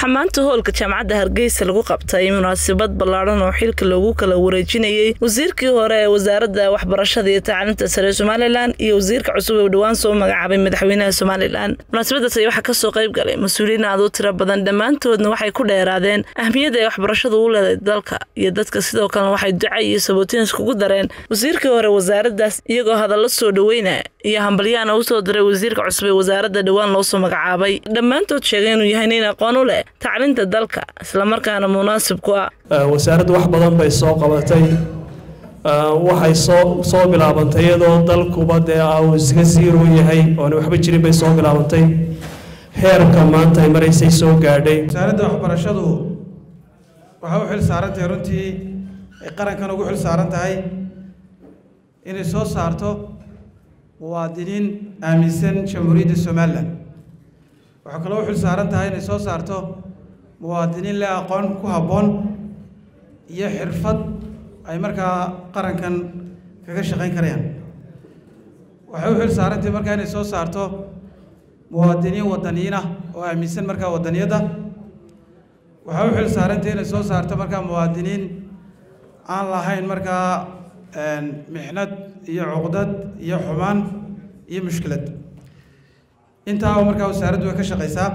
waxaa maanta hoolka jaamacadda hargeysa lagu qabtay munaasabad ballaadhan oo xilka loogu kala wareejinayey wasiirkii hore ee wasaaradda waxbarashada iyo tacliinta sare ee somalilan iyo wasiirka cusub ee dhowaan soo magacaabay madaxweynaha somalilan munaasabadaas ayaa waxaa kasoo qayb galay mas-uuliyiin aad u tiro badan dhammaantoodna waxay ku dheeraadeen ahmiyadda ay waxbarashadu u leedahay dalka iyo dadka sidoo kalena waxay duca iyo sabootiin iskugu dareen wasiirkii hore wasaaraddaas iyagoo hadallo soo dhaweynaya iyo hambalyaana usoo diray wasiirka cusub ee wasaaradda dhowaan loosoo magacaabay dhammaantood sheegay inuu yahay nin aqoon u leh tacliinta dalka islamarkaana munaasib ku ah wasaaraddu wax badan bay soo qabatay waxay soo soo bilaabantay iyadoo dalkuba dee uu iska siiro yahay oona waxba jirin bay soo bilaabantay heerka maanta ay maraysay soo gaadhay wasaaradda waxbarashadu waxay u xil saaran tahay runtii ay qarankan ugu xil saaran tahay inay soo saarto muwaadiniin aaminsan jamhuuriyadda somalilan waxay kaloo u xil saaran tahay inay soo saarto muwaadiniin leh aqoon ku habboon iyo xirfad ay markaa qarankan kaga shaqayn karayaan waxay u xil saaran tahay markaa inay soo saarto muwaadiniin wadaniyiin ah oo aaminsan markaa wadaniyadda waxay u xil saaran tahay inay soo saarto markaa muwaadiniin aan lahayn markaa mixnad iyo cuqdad iyo xumaan iyo mushkilad intaaba markaa wasaaraddu way ka shaqaysaa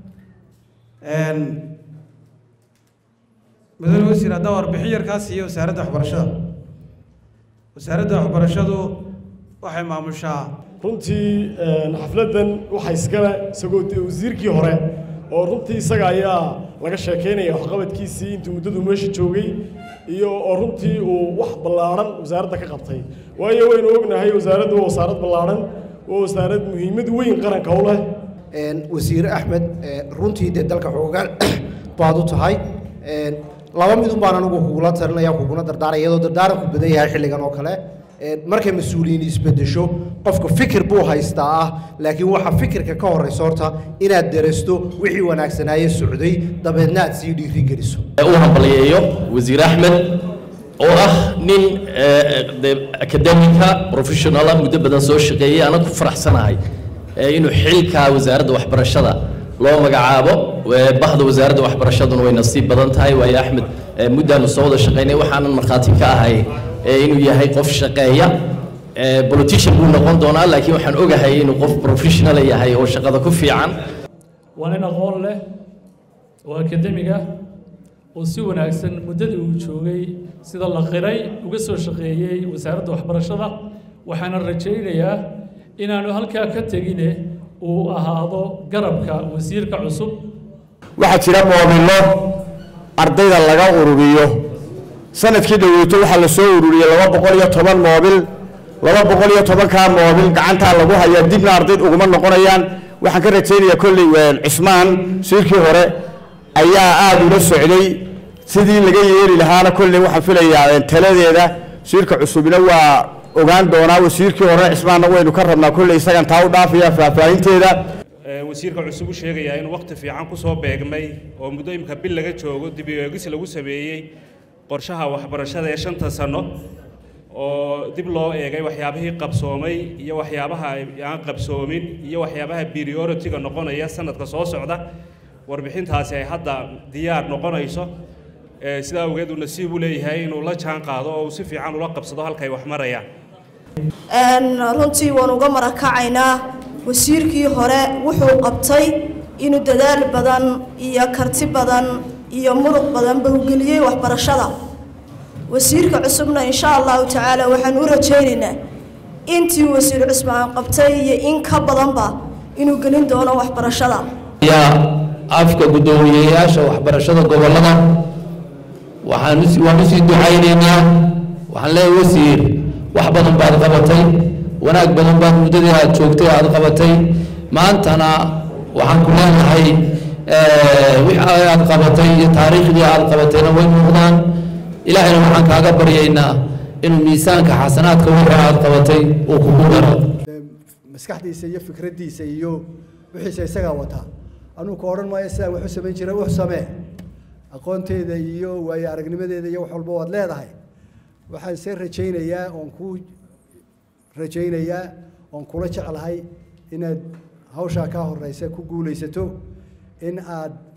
mudane wasiir haddaa warbixin yarkaa siiya wasaaradda waxbarashada wasaaradda waxbarashadu waxay maamushaa runtii xafladdan waxaa iskale isagoo wasiirkii hore oo runtii isaga ayaa laga sheekaynaya waxqabadkiisii intuu muddadu meesha joogay iyo oo runtii uu wax ballaadhan wasaaradda ka qabtay waayo waynu ognahay wasaaraddu waa wasaarad ballaadhan waa wasaarad muhiimad weyn qaranka u leh wasiir axmed runtii dee dalka xoogaan baad u tahay laba midun baan anigu kugula talinaya kuguna dardaaraya iyadoo dardaaranku badan yahay xilligan oo kale markay mas-uuliyiin isbedesho qofka fikir buu haystaa ah laakiin waxa fikirka ka horeysa horta inaad darasto wixii wanaagsanaaye socday dabeedna aad sii dhiirigeliso u hambaliyeeyo wasiir axmed oo ah nin akademika professionala muddo badan soo shaqeeyey ana ku faraxsanahay inuu xilka wasaaradda waxbarashada loo magacaabo bahda wasaaradda waxbarashaduna way nasiib badan tahay waayo axmed muddaanu soo wada shaqaynay waxaanan markhaati ka ahay inuu yahay qof shaqeeya politician buu noqon doonaa laakiin waxaan ogahay inuu qof professional yahay oo shaqada ku fiican waa nin aqoon leh oo akademiga oo si wanaagsan muddadii uu joogay sida la qiray uga soo shaqeeyey wasaaradda waxbarashada waxaana rajaynayaa inaanu halkaa ka tegine uu ahaado garabka wasiirka cusub waxaa jira moobilo ardayda laga ururiyo sanadkii dhoweyto waxaa la soo ururiyey laba boqol iyo toban moobil laba boqol iyo tobankaa moobil gacantaa lagu hayaa dibna ardayd uguma noqonayaan waxaan ka rajaynayaa kolley cismaan siirkii hore ayaa aada ula socday sidii laga yeeli lahaana kolley waxaan filayaa taladeeda siirka cusubina waa ogaan doonaa wasiirkii hore cismaanna waynu ka rabnaa kolley isagan taa u dhaafaya faahfaahinteeda wasiirka cusub u sheegayaa inuu wakhti fiican ku soo beegmay oo muddo imika bil laga joogo dib u eegis lagu sameeyey qorshaha waxbarashada ee shanta sano oo dib loo eegay waxyaabihii qabsoomay iyo waxyaabaha aan qabsoomin iyo waxyaabaha priority-ga noqonaya sanadka soo socda warbixintaasi ay hadda diyaar noqonayso sidaa awgeed uu nasiib u leeyahay inuu la jaan qaado oo uu si fiican ula qabsado halkay wax marayaan runtii waan uga marakacaynaa wasiirkii hore wuxuu qabtay inuu dadaal badan iyo karti badan iyo muruq badanba u geliyey waxbarashada wasiirka cusubna insha allahu tacaala waxaan u rajaynaynaa intii wasiir cusmaan qabtay iyo in ka badanba inuu gelin doono waxbarashada yaa afka guddoomiyeyaasha waxbarashada gobollada waxaan waan usii ducaynaynaa waxaan leeyahay wasiir wax badan baad qabatay wanaag badan baad muddadii aad joogtay aad qabatay maantana waxaan ku leenahay wixii aad qabatay iyo taariikhdii aad qabatayna way muuqdaan ilaahayna waxaan kaaga baryaynaa inuu miisaanka xasanaadka wixii aad qabatay uu kugu daro maskaxdiisa iyo fikraddiisa iyo wixiisa isagaa wataa anugu ka odhan maayo sidaan wax u samayn jiray wax samee aqoonteeda iyo waayo aragnimadeeda iyo wax walba waad leedahay waxaan se rajaynayaa oon ku rajaynayaa oon kula jeclahay inaad hawshaa kaa horeysa ku guulaysato in aad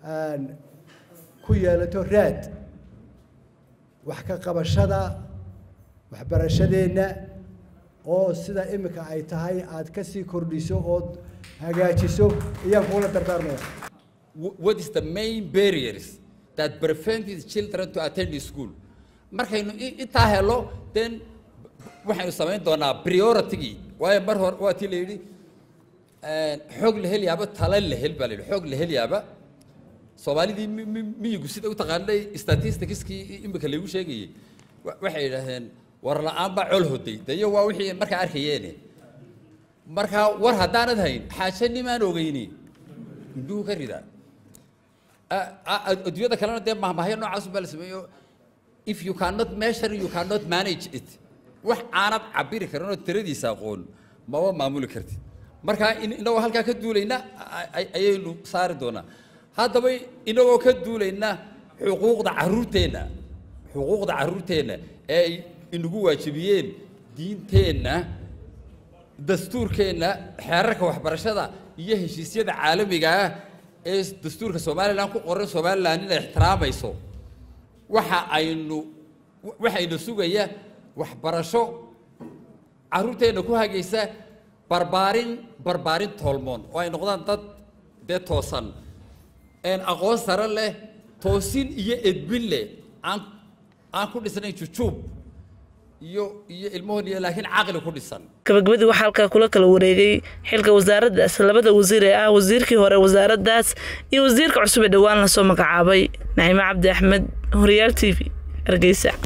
ku yeelato raad wax ka qabashada waxbarashadeenna oo sida imika ay tahay aad ka sii kordhiso ood hagaajiso ayaan kuula dardaarmaya what is the main barriers that prevent these children to attend school markaynu intaa helo then waxaynu samayn doonaa prioritigii waayo mar hore waa tii la yidhi xoog la helyaaba tala la hel baa la yidhi xoog la helyaaba soomaalidii miyigu sida u taqaanay statisticskii imika laygu sheegayey waxay yidhaahdeen war la-aan baa col hoday dayo waa wixii markaa arkayeene markaa war haddaanad hayn xaaje nimaan ogeyni indhuhu ka ridaa adduunyada kalena dee mahmahyo noocaas baa la sameeyo if you cannot measure you cannot manage it wax aanad cabiri karin oo tiradiisa aqoon maba maamuli kartid markaa inagoo halkaa ka duulayna ayaynu saari doonaa haddaba inagoo ka duulayna xuquuqda caruurteenna xuquuqda caruurteenna ee ay inagu waajibiyeen diinteenna dastuurkeenna xeerarka waxbarashada iyo heshiisyada caalamiga ah ee dastuurka somalilan ku qoran somalilan inay ixtiraamayso waxa aynu waxaynu sugaya waxbarasho caruurteenna ku hagaysa barbaarin barbaarin toolmoon oo ay noqdaan dad dee toosan aqoon sare leh toosin iyo edbin leh aan aan ku dhisnayn jujuub iyo iyo ilmahoon iyo laakiin caqli ku dhisan gabagabadii waxaa halkaa kula kala wareegay xilka wasaaraddaas labada wasiir ee ah wasiirkii hore wasaaraddaas iyo wasiirka cusub ee dhowaan lasoo magacaabay naciime cabdi axmed horyaal t v hargeysa